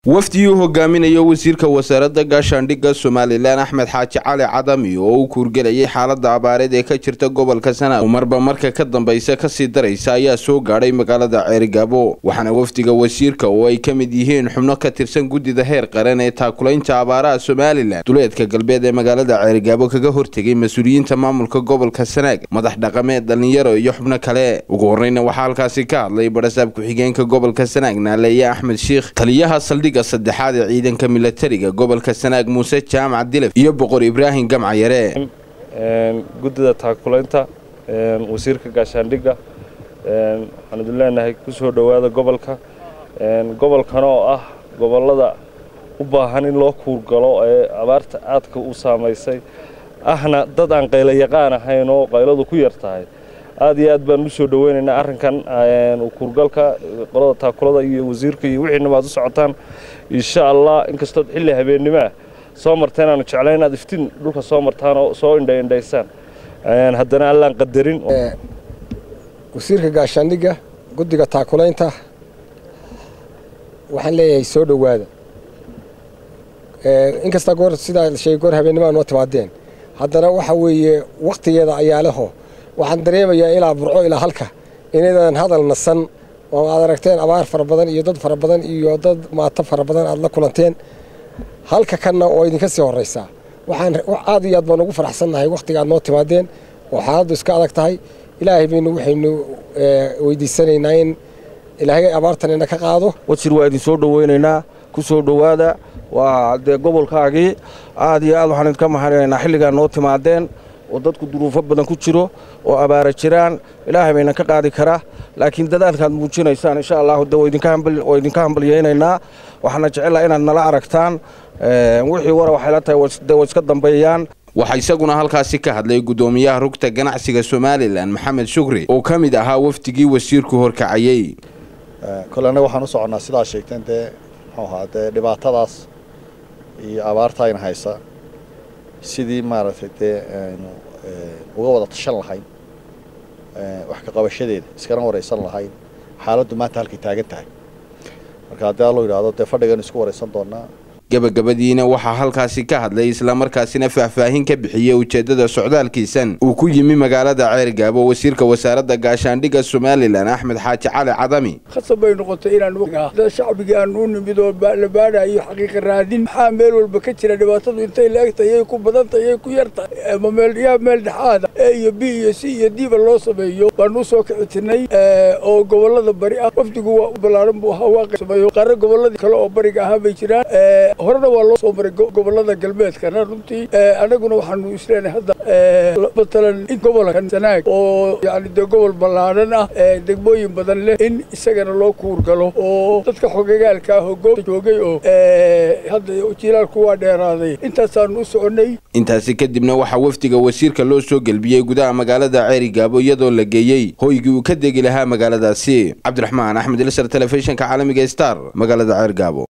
wafdigii uu hogaaminayo wasiirka wasaaradda gaashaandhigga somalilan axmed xaaji cali cadami oo u kuurgelayay xaaladda abaareed ee ka jirta gobolka sanaag oo marba marka ka dambaysa kasii daraysa ayaa soo gaadhay magaalada ceerigaabo waxaana wafdiga wasiirka oo ay ka mid yihiin xubno ka tirsan guddida heer qaran ee taakulaynta abaaraha somalilan duleedka galbeed ee magaalada ceerigaabo kaga hortegay mas-uuliyiinta maamulka gobolka sanaag madax dhaqameed dhallinyaro iyo xubno kale ugu horreyna waxaa halkaasi ka hadlay barasaab ku-xigeenka gobolka sanaag naaleeye axmed shiikh taliyaha saldhig saddexaad ee ciidanka milatariga gobolka sanaag muuse jaamac dilaf iyo boqor ibraahim gamca yare guddida taakulaynta wasiirka gaashaandhigga waxaan idin leenahay ku soo dhowaada gobolka gobolkan oo ah gobollada u baahan in loo kuurgalo ee abaarta aadka u saamaysay ahna dad aan qaylo yaqaan ahayn oo qayladu ku yar tahay aad iyo aad baan u soo dhoweynaynaa arrinkan kuurgalka qolada taakulada iyo wasiirka iyo wixiinaba aad u socotaan insha allah inkastood xilli habeennimaa soo marteen aanu jeclayn inaad iftiin dhulka soo martaan oo soo indhaindhaysaan haddana allaan qadarin wasiirka gaashaandhigga guddiga taakulaynta waxaan leeyahay soo dhowaada inkasta goor sidaa sheegay goor habeennimaa noo timaadeen haddana waxa weeye wakhtigeeda ayaa leho waxaan dareemayaa ilaa burco ilaa halka inaydan hadal nasan oo aad aragteen abaar fara badan iyo dad fara badan iyo dad maato fara badan aad la kulanteen halka kanna oo idinka sii horraysaa waxaan aad iyo aad baan ugu faraxsannahay wakhtiga aad noo timaadeen oo xaaladdu iska adag tahay ilaahay baynu waxaynu weydiisanaynaa in ilaahay abaartanina ka qaado wasiir waa idin soo dhoweynaynaa ku soo dhowaada waa dee gobolkaagii aad iyo aad waxaan idinka mahadinaynaa xilligaa noo timaadeen oo dadku duruufo badan ku jiro oo abaara jiraan ilaahay bayna ka qaadi karaa laakiin dadaalkaad muujinaysaan insha allahu de waa idinka hambalyaynaynaa waxaana jecelaha inaad nala aragtaan wixii wara waxay la tahay de way iska dambeeyaan waxaa isaguna halkaasi ka hadlay guddoomiyaha rugta ganacsiga somalilan maxamed shukri oo ka mid ahaa wafdigii wasiirku horkacayey kole annaga waxaan u soconnaa sidaad sheegteen dee muxuu ahaa dee dhibaatadaas iyo abaarta ayna haysa sidii maaragtay dee aynu uga wada tashan lahayn wax ka qabashadeeda iskana waraysan lahayn xaaladdu maanta halkay taagan tahay marka haddii allo yidhaahdo dee fadhigan isku waraysan doonaa gabagabadiina waxaa halkaasi ka hadlay islamarkaasina faahfaahin ka bixiyey ujeeddada socdaalkiisan uu ku yimi magaalada ceergaabo wasiirka wasaaradda gaashaandhigga somalilan axmed xaaji cali cadami khasab bay noqotay inaan shacbigii aan u nimid oo la baadhayo xaqiiqa raadin maxaa meel walba ka jira dhibaatadu intay la-egtahay yay ku badantay yay ku yartahay ma meel yaa meel dhexaada e iyo b iyo c iyo diba loo sameeyo baan u soo kicitinay oo gobollada bari ah wafdigu waa u ballaaran buu ahaa waa sameeyo qaarra gobolladii kale oo bariga ahaa bay jiraan horena waa loo soo maray gobollada galbeedkana runtii annaguna waxaanu isleenahay hadda matalan in gobolkan sanaag oo yani dee gobol ballaaran ah degmooyin badan leh in isagana loo kuurgalo oo dadka xogagaalka ah oo goobta joogay oo hadda jilaalku waa dheeraaday intaasaanu u soconnay intaasi kadibna waxaa wafdiga wasiirka loo soo gelbiyey gudaha magaalada ceerigaabo iyadoo la geeyey hoygii uu ka degi lahaa magaaladaasi cabdiraxmaan axmed ilsar telefishinka caalamiga star magaalada ceergaabo